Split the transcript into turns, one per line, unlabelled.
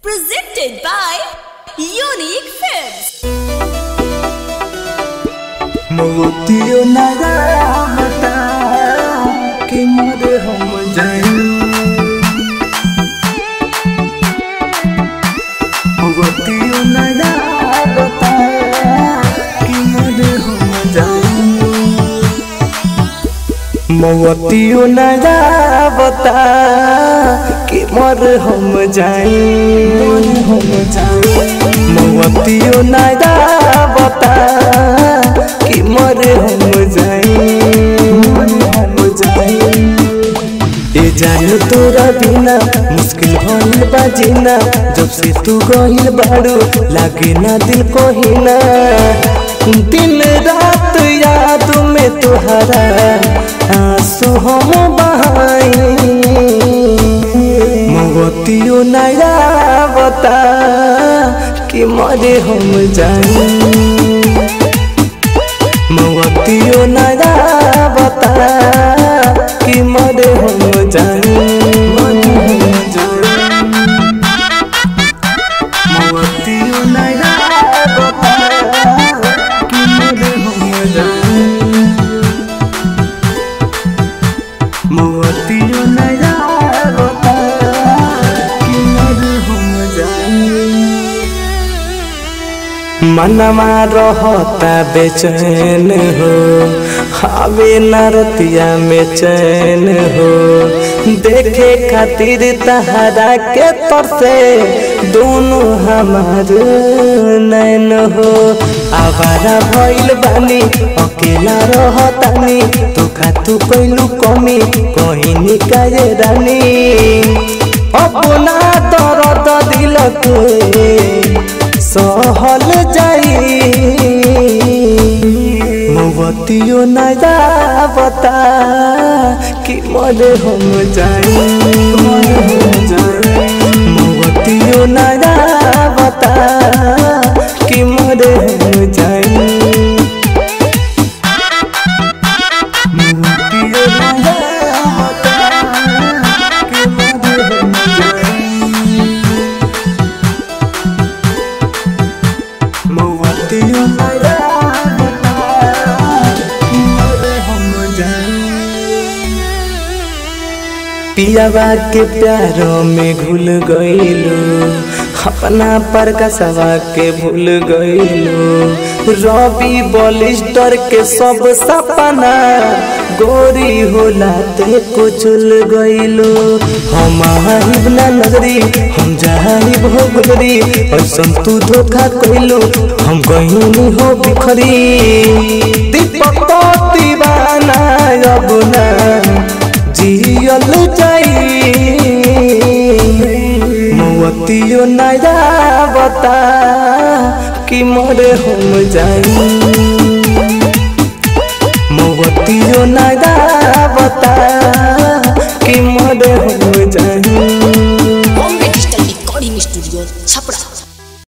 Presented by Unique Films.
मोतियो नगा बता कि मोर हम जाई मोतियो नगा बता कि मोर हम जाई मोतियो नगा बता कि मोर हम जाई मोर हम जाई मोतियो नगा बता कि मोर हम जाई मोर हम जाई ए जान तोरा बिना मुश्किल भइल बा जीना जब से तू गइल बाड़ू लागे ना दिल कोहिना दिन रात याद में तुहरा आंसू हम बहाई मोतियो नया बता कि मरे हम जाई मोतियो नया बता कि मरे हम जाई मरे हम जाई मोतियो नया बता कि मरे हम जाई मोतियो नया बता कि मरे हम जाई मनवा रहता बेचैन हो हवे नरतिया में चैन हो देखे खातिर तहरा के तरसे दोनों हमार नैन हो आवारा भइल बानी अकेला रहतानी तो खातू कैलू कमी कहीं निकाये रानी अपना दर्द दिल के सहल जाई मोतियो नया बता कि मरे हम जाई मोतियो नया बता कि मरे हम जाई मोतियो नया बता कि मरे हम जाई मोतियो नया बता कि मरे हम जाई पियावा के प्यारों में घुल गईलो अपना पर कसवा के भूल गईलो रवि बलिस्टर के सब सपना गोरी होला ते को चुल गईलो हम आहिब ना नगरी हम जाहिब हो गुजरी ऐसन तू धोखा कइलो हम गईनी हो बिखरी दीपक तो दीवाना अब ना जियल जाई मोतियो नया बता कि मरे हम जाई मोतियो नया बता कि मरे हम जाई
Bombay Digital Recording Studio, Chapra.